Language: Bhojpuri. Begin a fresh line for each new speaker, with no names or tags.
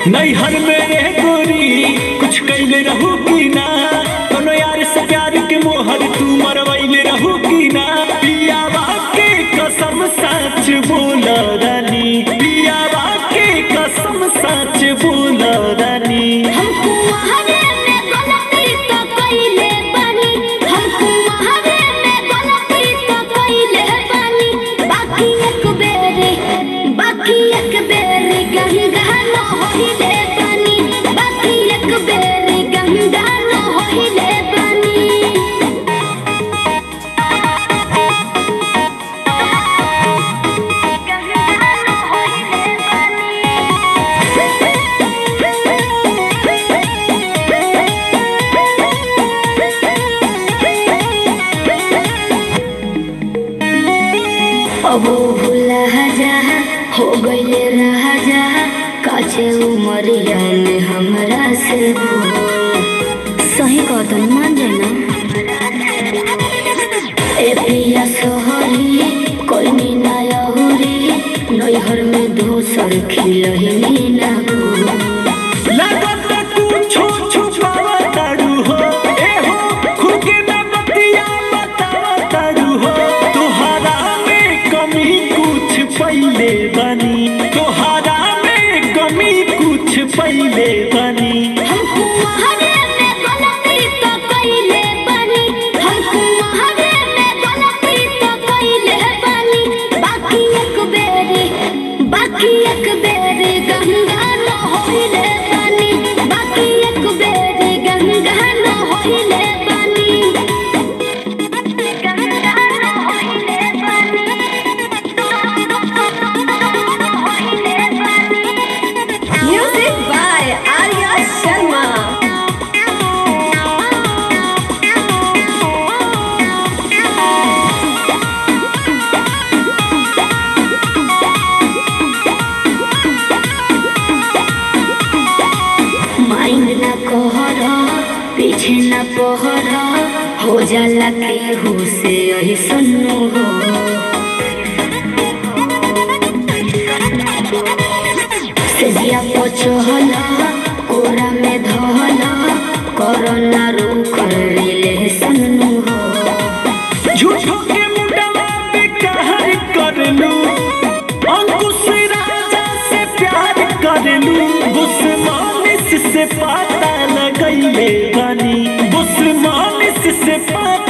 नैहर में रह गोरी कुछ कैले रहू की ना कोनो यार से प्यार के मोहर तू मरवैले रहू की ना पियावा के कसम सच बोल रानी पियावा के कसम सच बोल रानी
हमको वहारे में गलती तो कइले बानी हमको वहारे में गलती तो कइले बानी बाकी एक बेरे बाकी एक बेरे गंगा न होइले बानी बाकी एक बेरे गंगा न होइले बानी गंगा न होइले अब भूला जा हो गईले रहा जा काचे उमरिया में हमरा से बोल सही कदम मान जाना ए पिया सोहरी कोई नी ना यहुरी नैहर में दोसर खिलही ना बोल
लगत कुछो छुपावा तारू हो ए हो खुद के ना बतिया बतावा तारू हो तोहरा में कमी कुछ पहिले बनी तोहरा में कमी कुछ पहिले बनी
हमको वहारे में गलती तो कइले बानी हमको वहारे में गलती तो कइले बानी बाकी एक बेरे बाकी एक बेरे गंगा न होइले बानी बाकी एक बेरे गंगा न होइले बानी गंगा न होइले बानी होइले बानी
Music by Arya Sharma.
Mind ना कहर पीछे ना पहर हो जाला केहू से यही सुनो हो सेजिया पचहल कोरा में धहल कोरोना रूख ले सुनो हो
झूठो के मुंडवा पे कहर कर लू अंकुश राजा से प्यार कर लू बुस्मानिस से पता लगैले बनी बुस्मानिस से पता